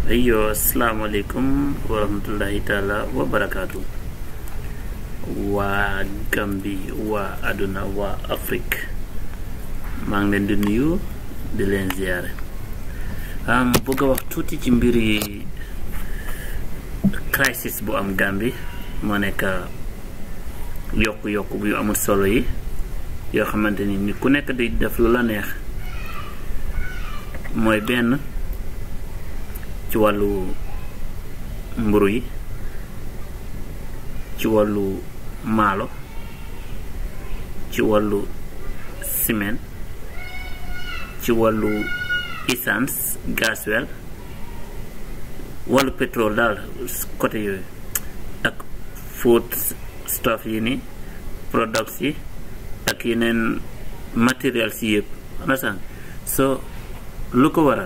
ayyo asalaamaaleykum wa rahmatullahi taala wa barakaatu waa Gambi waa àdduna waa Afrique maa ngi leen di nuyu di leen ziyaare am bëgg a wax tuuti ci mbiri crisis bu am Gambi moo nekk yokku-yokku yu amul solo yi yoo xamante ni nit ku nekk di def lu la neex mooy benn ci wàllu mburu yi ci wàllu maalo ci wàllu ciment ci wàllu essence gasoil wàllu pétrole daal côté yooyu ak food stuff yi ni products yi ak yeneen matériels yi yëpp understand so lu ko waral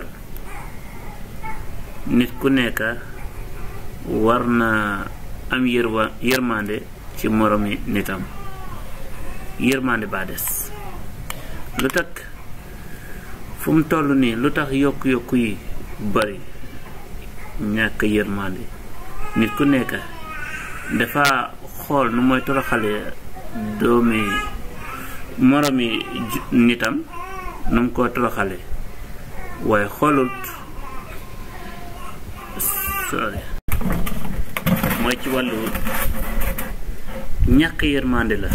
nit ku nekk war na am yërwa yërmande ci moromi nitam yërmande baa des lu tax fu mu toll nii lu tax yokku-yokku yi bari ñàkk yërmande nit ku nekk dafa xool nu mooy toroxale doomi moromi nitam nu mu ko toroxale waaye xoolut sorry mooy ci wàllu ñàkk yërmande la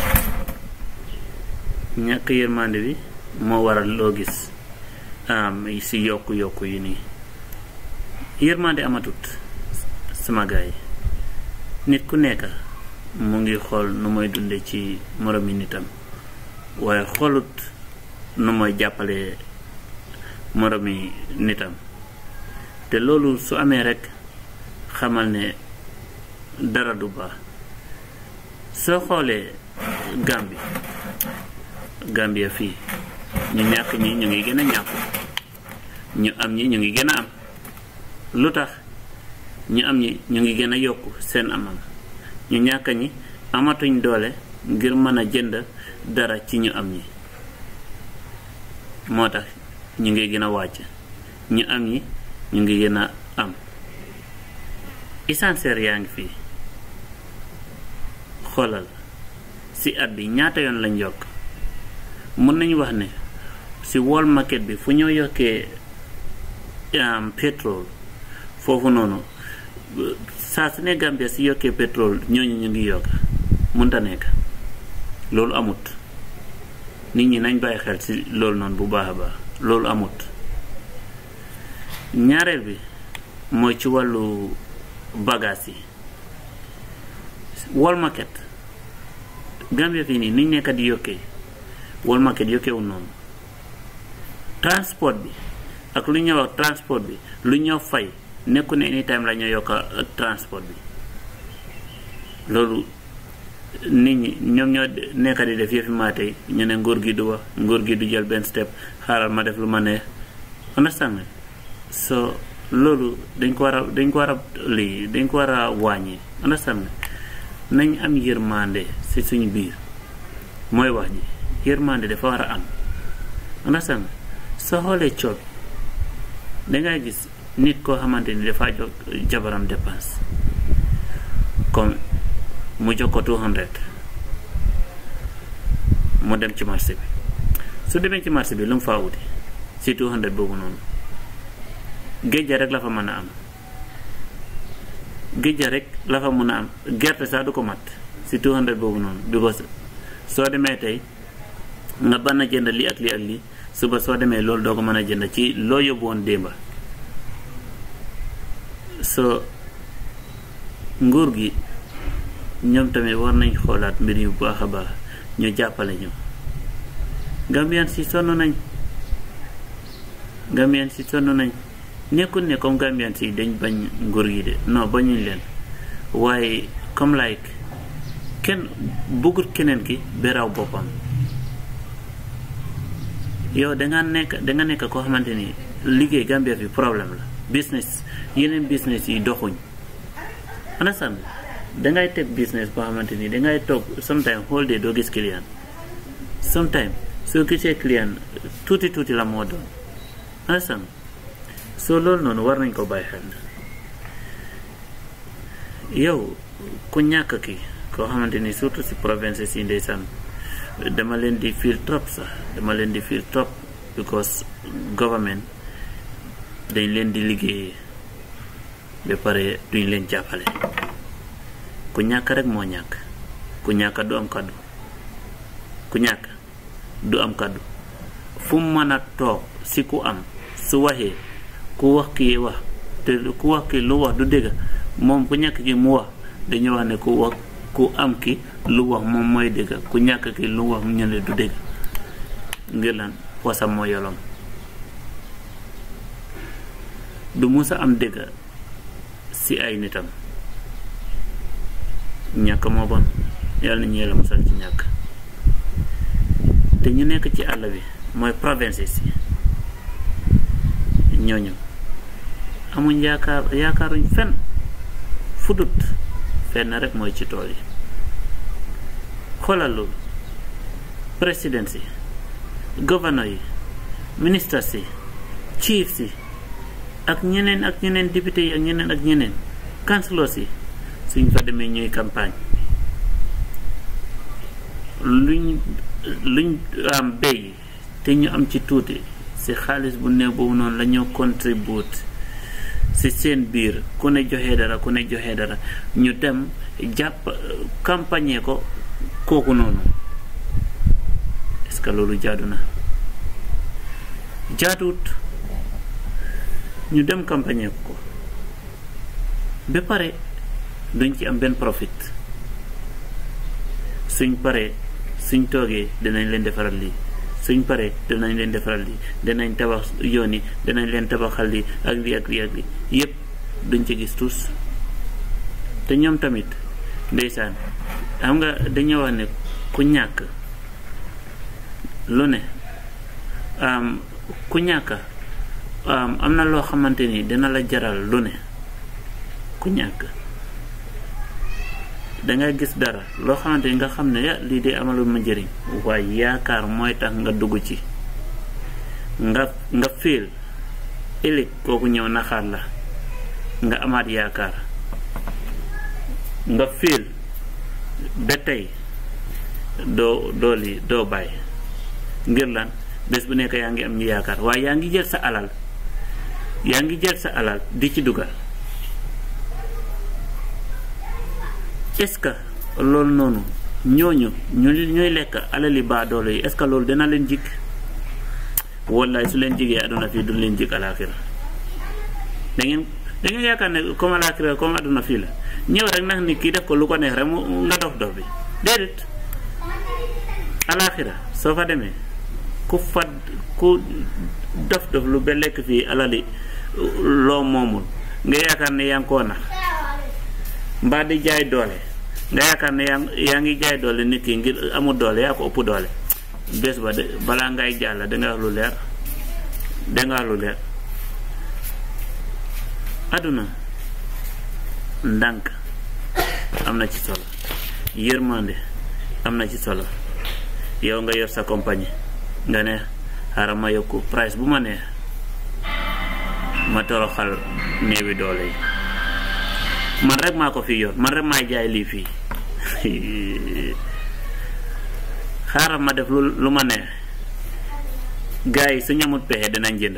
ñàkk yërmande bi moo waral loo gis am si yokku yokku yi nii yërmande amatut sama gaay yi nit ku nekk mu ngi xool nu mooy dunde ci moromi nitam waaye xoolut nu mooy jàppale moromi nitam te loolu su amee rekk xamal ne dara du baax soo xoolee Gambie Gambia fii ñu ñàkk ñi ñu ngi gën a ñàkku ñu am ñi ñu ngi gën a am lu tax ñu am ñi ñu ngi gën a yokku seen amam ñu ñàkk ñi amatuñ doole ngir mën a jënd dara ci ñu am ñi moo tax ñu ngi gën a wàcc ñu am ñi ñu ngi gën a am essentiel yaa ngi fii xoolal ci at bi ñaata yoon lañ yokk mën nañu wax ne ci world market bi fu ñoo yokkee pétrole foofu noonu saa su ne Gambia ci yokkee pétrole ñooñu ñu ngi yokk mënta nekk loolu amut nit ñi nañ bàyyi xel ci loolu noonu bu baax a baax loolu amut ñaareel bi mooy ci wàllu bagage yi wall market Gambia fii nii niñ nekk di yokkee wall market yokkeewul noonu transport bi ak lu ñëw ak transport bi lu ñëw fay nekku ne anytime la ñoo yokka transport bi loolu nit ñi ñoom ñoo nekk di def yëfi maa tey ñu ne nguur gi du wax nguur gi du jël benn step xaaral ma def lu ma neex understand nga so loolu dañ ko war a dañ ko war a lii dañ ko war a wàññi understand nga nañ am yërmande ci suñu biir mooy wax ji yërmande dafa war a am understand nga soo xoolee coob dangay gis nit koo xamante ni dafa jox jabaram dépense comme mu jox ko 200 mu dem ci marché bi su demee ci marché bi lu mu faa wuti ci 200 boobu noonu géej rek la fa mën a am géej rek la fa mën a am gerte sax du ko mat ci 200 boobu noonu because soo demee tey nga ban a jënd lii ak lii ak lii suba soo demee loolu doo ko mën a jënd ci loo yóbbu woon démba so nguur gi ñoom tamit war nañ xoolaat mbir yu baax a baax ñu jàppale ñu Gambian si sonn nañ Gambian si sonn nañ nekkul ne comme Gambian si dañ bañ nguur gi de non bañuñ leen waaye comme like kenn bëggut keneen ki beraw boppam yow danga nekk danga nekk koo xamante ni liggéey Gambia fi problème la business yeneen business yi doxuñ understand dangay teg business boo xamante ni dangay toog sometime whole day doo gis client sometime soo gisee client tuuti tuuti la moo doon understand soo loolu noonu war nañ ko bàyyi xel yow ku ñàkk ki koo xamante ni surtout si province si ndeysaan dama leen di fiir trop sax dama leen di fiir trop because government dañ leen di liggéeyee ba pare duñ leen jàppale ku ñàkk rek moo ñàkk ku ñàkk du am kàddu ku ñàkk du am kàddu fu mu mën a toog si ku am su waxee ku wax kii wax te ku wax kii lu wax du dégg moom ku ñàkk ki mu wax dañu wax ne ku wax ku am ki lu wax moom mooy dégg ku ñàkk ki lu wax ñu ne du dégg ngir lan wasam moo yolom du musa am dégg si ay nitam ñàkk moo bon yàlla nañu yàlla musal ci ñàkk te ñu nekk ci àll bi mooy provinces yi ñooñu amuñ yaakaar yaakaaruñ fenn fudut fenn rek mooy ci tool yi xoolal loolu président si gouverneur yi ministres si chief si ak ñeneen ak ñeneen député yi ak ñeneen ak ñeneen councilors yi suñ fa demee ñuy campagne luñ luñ am béy te ñu am ci tuuti si xaalis bu néew boobu noonu la ñoo contribute si seen biir ku ne joxe dara ku ne joxe dara ñu dem jàpp campagne ko kooku noonu est-ce que loolu jaadu na jaaduwut ñu dem campagne ko ba pare duñ ci am benn profit suñ paree suñ toogee dinañ leen defaral lii suñ paree dinañ leen defaral lii dinañ tabax yoon yi dinañ leen tabaxal lii ak lii ak lii ak lii yépp duñ ci gis tous te ñoom tamit ndeysaan xam nga dañoo wax ne ku ñàkk lu ne ku ñàkk am na loo xamante ni dina la jaral lu ne ku ñàkk dangay gis dara loo xamante ni nga xam ne ya lii de amalul ma njëriñ waaye yaakaar mooy tax nga dugg ci nga nga féel ëllëg kooku ñëw naxaat la nga amaat yaakaar nga féel ba tey doo doo lii doo bàyyi ngir lan bés bu nekk yaa ngi am ñu yaakaar waaye yaa ngi jël sa alal yaa ngi jël sa alal di ci dugal est-ce que loolu noonu ñooñu ñu ñooy lekk alali baadoolo yi est-ce que loolu dina leen jig wallaay su leen jigee àdduna fii du leen jig alaaxira da ngeen da ngeen yaakaar ne comme alaaxira comme àdduna fii la ñëw rek nag ni kii def ko lu ko neex rek mu nga dof dof bi déedéet alaaxira soo fa demee ku fa ku dof dof lu ba lekk fii alali loo moomul nga yaakaar ne yaa ngi koo nax mbaa di jaay doole nga yaakaar ne yaa yaa ngi jaay doole nit ki ngir amul doole yaa ko ëpp doole bés ba de balaa ngay jàll danga wax lu leer danga wax lu leer àdduna ndànk am na ci solo yërmande am na ci solo yow nga yor sa compagnie nga ne xaaral ma yokku price bu ma neex ma toroxal néewi doole yi man rek maa ko fi yor man rek maay jaay lii fii xaaral ma def lu lu ma neex gars yi su ñamut pexe dinañ jënd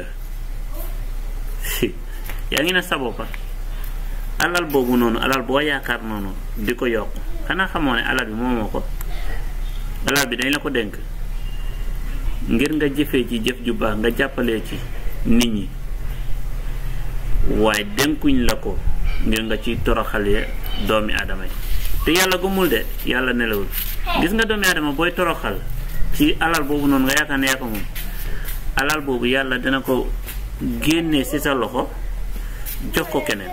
yaa ngi ne sa boppa alal boobu noonu alal boo yaakaar noonu di ko yokk xanaa xamoo ne alal bi moomoo ko alal bi dañ la ko dénk ngir nga jëfee ci jëf ju baax nga jàppalee ci nit ñi waaye dénkuñ la ko ngir nga ci toroxalee doomi aadama yi te yàlla gëmul de yàlla nelawul gis nga doomi aadama booy toroxal ci alal boobu noonu nga yaakaar ne yaa ko moom alal boobu yàlla dina ko génnee ci sa loxo jox ko keneen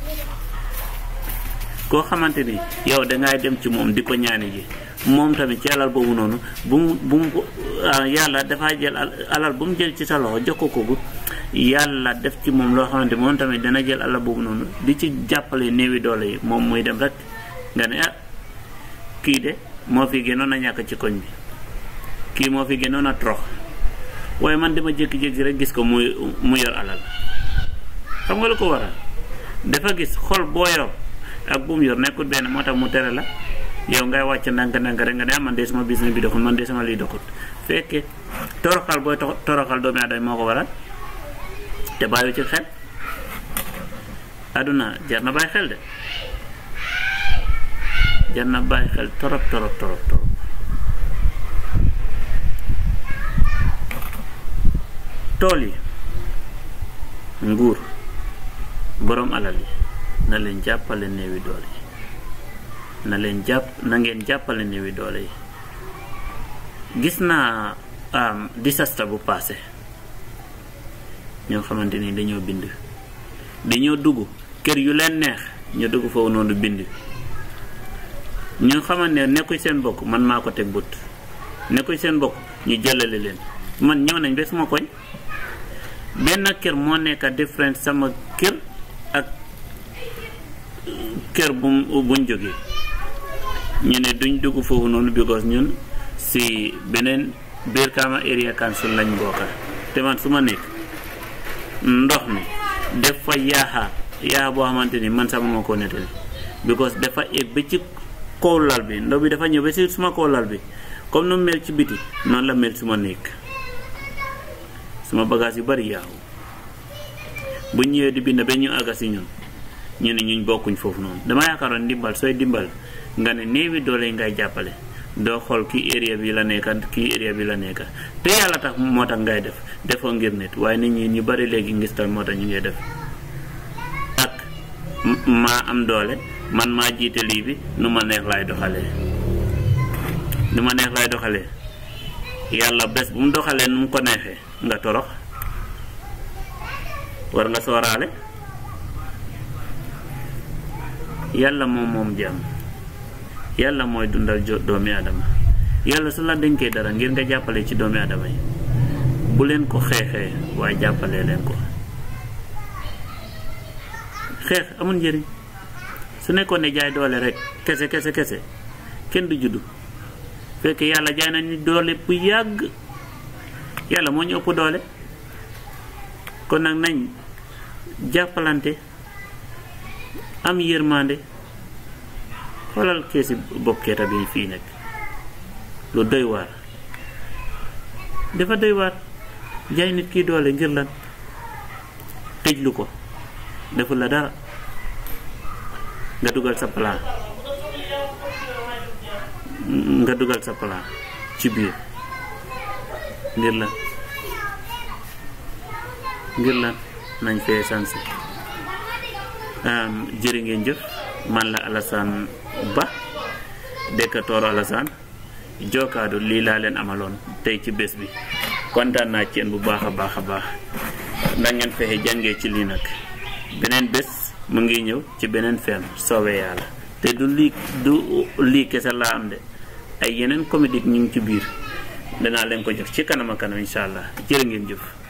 koo xamante ni yow dangay dem ci moom di ko ñaani ji moom tamit ci alal boobu noonu bu mu bu mu yàlla dafaa jël alal bu mu jël ci sa loxo jox ko kooku yàlla def ci moom loo xamante moom tamit dana jël alal boobu noonu di ci jàppale néewi doole yi moom muy dem rek nga ne ah kii de moo fi gënoon a ñàkk ci koñ bi kii moo fi gënoon a trox waaye man dama jékki-jékki rek gis ko muy mu yor alal xam nga lu ko waral dafa gis xol boo yor ak bu mu yor nekkul benn moo tax mu tere la yow ngay wàcc ndànk ndànk rek nga ne man de sama business bi doxul man de sama lii doxul fekkee toroxal booy toroxal doomi aadama moo ko waral te bàyyi ci xel aduna jar na bàyyi xel de jar na bàyyi xel torop torop torop torop tool yi nguur boroom alal yi na leen jàppale néewi doole yi na leen jàpp na ngeen jàppale néewi doole yi gis naa disaster bu passé ñoo xamante ni dañoo bind dañoo dugg kër yu leen neex ñu dugg foofu noonu bind ñu xamante ne nekkuy seen bokk man maa ko teg but nekkuy seen bokk ñu jëlale leen man ñëw nañ ba suma koñ benn kër moo nekk différent sama kër ak kër bu buñ jógee ñu ne duñ dugg foofu noonu because ñun si beneen Brikama area council lañ bokka te man su ma nekk ndox mi def fa yaaxa yaaxa boo xamante ni man sax ma ko nettali because dafa egg ba ci kaw lal bi ndox bi dafa ñëw ba si suma kaw lal bi comme nu mel ci biti noonu la mel suma nekk suma bagage yu bari yaaxu bu ñëwee di bind ba ñu àgga si ñun ñu ne ñuñ bokkuñ foofu noonu dama yaakaaroon dimbal sooy dimbal nga ne néewi doole yi ngay jàppale doo xool kii area bi la nekka kii area bi la nekka te yàlla tax moo tax ngay def defoo ngir nit waaye nit ñi ñu bari léegi ngistal moo tax ñu ngay def ak maa am doole man maa jiite lii bi nu ma neex laay doxalee nu ma neex laay doxalee yàlla bés bu mu doxalee nu mu ko neexee nga torox war nga sooraale yàlla moom moom jàmm yàlla mooy dundal jo doomi aadama yàlla su la dénkee dara ngir nga jàppale ci doomi aadama yi bu leen ko xeexee waaye jàppalee leen ko xeex amul njëriñ su nekkoon ne jaay doole rek kese kese kese kenn du juddu fekk yàlla jaay na ni doole bu yàgg yàlla moo ñu ëpp doole kon nag nañ jàppalante am yërmande xoolal keesi bokkeeta bi fii nekk lu doy waar dafa doy waar jaay nit kii doole ngir lan tëjlu ko deful la dara nga dugal sa plan nga dugal sa plan ci biir ngir lan ngir lan nañ fee sanse jërë ngeen jëf man la Alassane Ba dëkk Tooro Alassane jokkaadu lii laa leen amaloon tey ci bés bi kontaan naa ci yéen bu baax a baax a baax na ngeen fexe jàngee ci lii nag beneen bés mu ngi ñëw ci beneen feem soowee yàlla te du lii du lii kese laa am de ay yeneen comédie ñu ngi ci biir danaa leen ko jox ci kanam a kanam incha allah jërë ngeen jëf